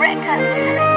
Records.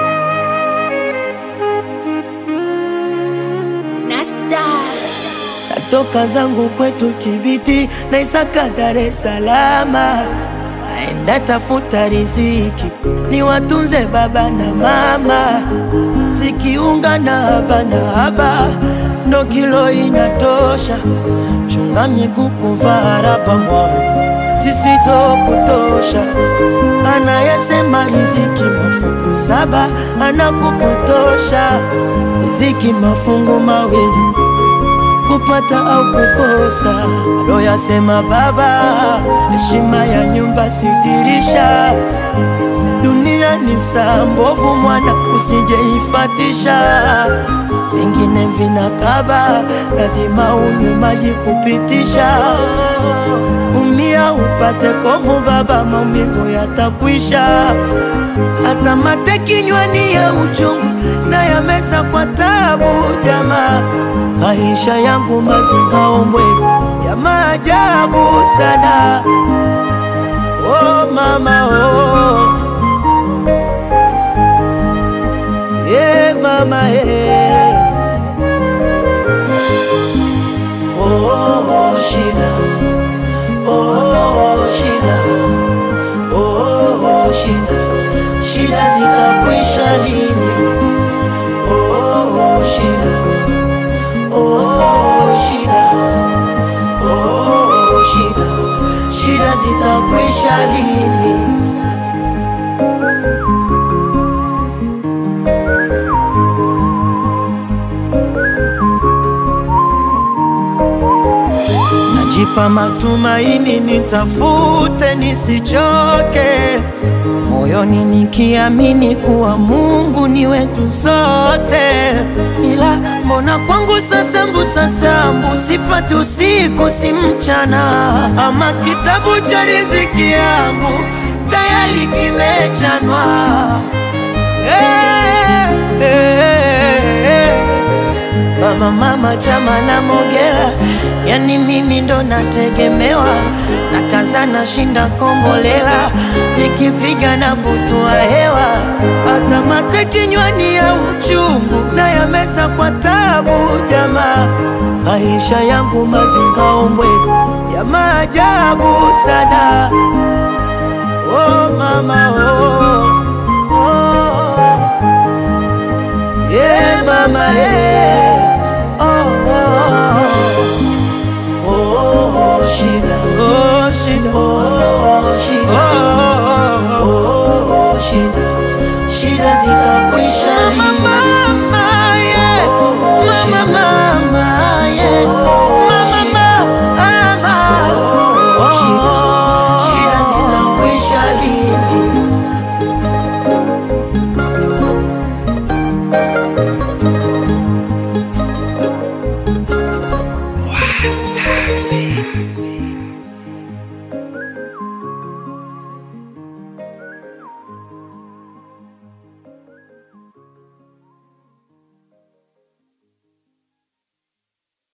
Nasta. Natoka zangu kwetu Kibiti na Isaka Dar es Salaam, naenda tafuta riziki ni watunze baba na mama, sikiunga na haba na haba ndo kilo inatosha, chunga miguu kuvaa raba mwana zisizokutosha. Anayesema riziki mafungu saba anakupotosha, riziki mafungu mawili kupata au kukosa. Aloyasema baba, heshima ya nyumba sidirisha. Dunia ni saa mbovu, mwana usijeifatisha. Vingine vinakaba, lazima unywe maji kupitisha. Umia upate kovu, baba, maumivu yatakwisha. Hata mate kinywani ya uchungu na yameza kwa tabu, jamaa maisha yangu mazingaombwe ya maajabu sana. Oh mama oh, yeah mama yeah. Oh, oh, oh shida, oh, oh, oh shida, oh, oh, oh shida, shida zitakwisha lini? Oh, oh, oh shida Oh, shida, oh, shida, shida zitakwisha lini? Najipa matumaini, nitafute nisichoke, moyoni nikiamini kuwa Mungu ni wetu sote, ila mbona kwangu sasa mbusa sambu sipati usiku si mchana, ama kitabu cha riziki yangu tayari kimechanwa. Hey, hey, hey. Baba mama chama na Mogera, yani mimi ndo nategemewa, na kaza na shinda kombolela, nikipiga na butua hewa, hata mate kinywani ya uchungu na yameza kwa tabu. Jamaa, maisha yangu mazingaombwe ya maajabu sana. Oh mama oh, oh. Yeah, mama yeah.